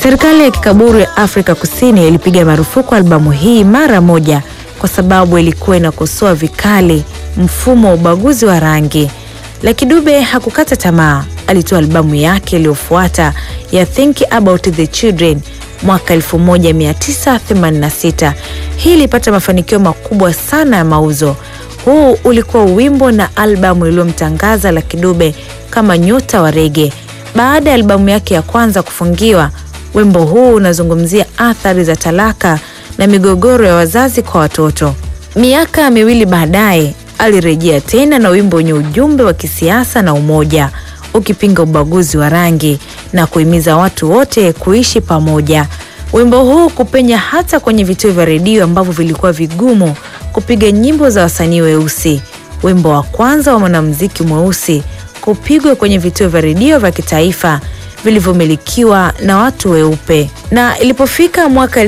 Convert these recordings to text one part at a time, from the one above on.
Serikali ya kikaburu ya Afrika Kusini ilipiga marufuku albamu hii mara moja kwa sababu ilikuwa inakosoa vikali mfumo wa ubaguzi wa rangi. Lucky Dube hakukata tamaa. Alitoa albamu yake iliyofuata ya Think About the Children mwaka 1986. Hii ilipata mafanikio makubwa sana ya mauzo. Huu ulikuwa wimbo na albamu iliyomtangaza Lucky Dube kama nyota wa rege. Baada ya albamu yake ya kwanza kufungiwa, wimbo huu unazungumzia athari za talaka na migogoro ya wazazi kwa watoto. Miaka miwili baadaye alirejea tena na wimbo wenye ujumbe wa kisiasa na umoja, ukipinga ubaguzi wa rangi na kuhimiza watu wote kuishi pamoja. Wimbo huu kupenya hata kwenye vituo vya redio ambavyo vilikuwa vigumu kupiga nyimbo za wasanii weusi. Wimbo wa kwanza wa mwanamuziki mweusi kupigwa kwenye vituo vya redio vya kitaifa vilivyomilikiwa na watu weupe. Na ilipofika mwaka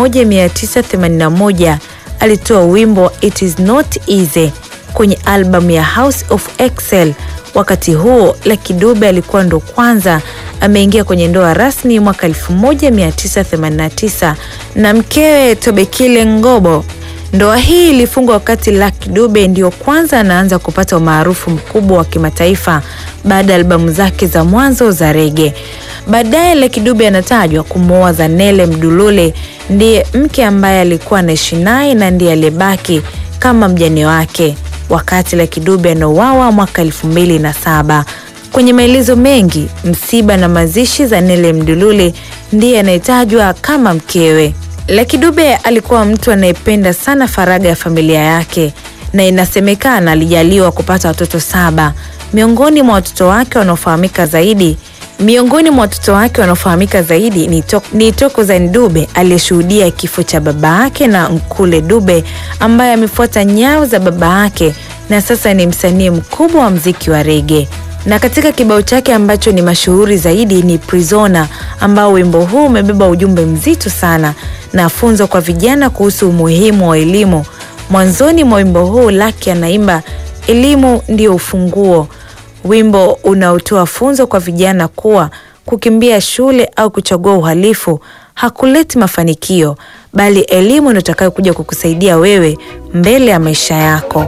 1981 alitoa wimbo It is not easy kwenye albamu ya House of Excel. Wakati huo Lucky Dube alikuwa ndo kwanza ameingia kwenye ndoa rasmi mwaka 1989 na mkewe Tobekile Ngobo. Ndoa hii ilifungwa wakati Lucky Dube ndio kwanza anaanza kupata umaarufu mkubwa wa kimataifa baada ya albamu zake za mwanzo za rege. Baadaye Lucky Dube anatajwa kumwoa Zanele Mdulule, ndiye mke ambaye alikuwa anaishi naye na ndiye aliyebaki kama mjane wake wakati Lucky Dube anauawa mwaka elfu mbili na saba. Kwenye maelezo mengi, msiba na mazishi, Zanele Mdulule ndiye anayetajwa kama mkewe. Lucky Dube alikuwa mtu anayependa sana faragha ya familia yake na inasemekana alijaliwa kupata watoto saba. Miongoni mwa watoto wake wanaofahamika zaidi miongoni mwa watoto wake wanaofahamika zaidi ni, to, ni Thokozani Dube aliyeshuhudia kifo cha baba yake na Nkule Dube ambaye amefuata nyayo za baba yake na sasa ni msanii mkubwa wa mziki wa rege na katika kibao chake ambacho ni mashuhuri zaidi ni Prisoner, ambao wimbo huu umebeba ujumbe mzito sana na funzo kwa vijana kuhusu umuhimu wa elimu. Mwanzoni mwa wimbo huu Lucky anaimba elimu ndio ufunguo, wimbo unaotoa funzo kwa vijana kuwa kukimbia shule au kuchagua uhalifu hakuleti mafanikio, bali elimu ndio itakayokuja kukusaidia wewe mbele ya maisha yako.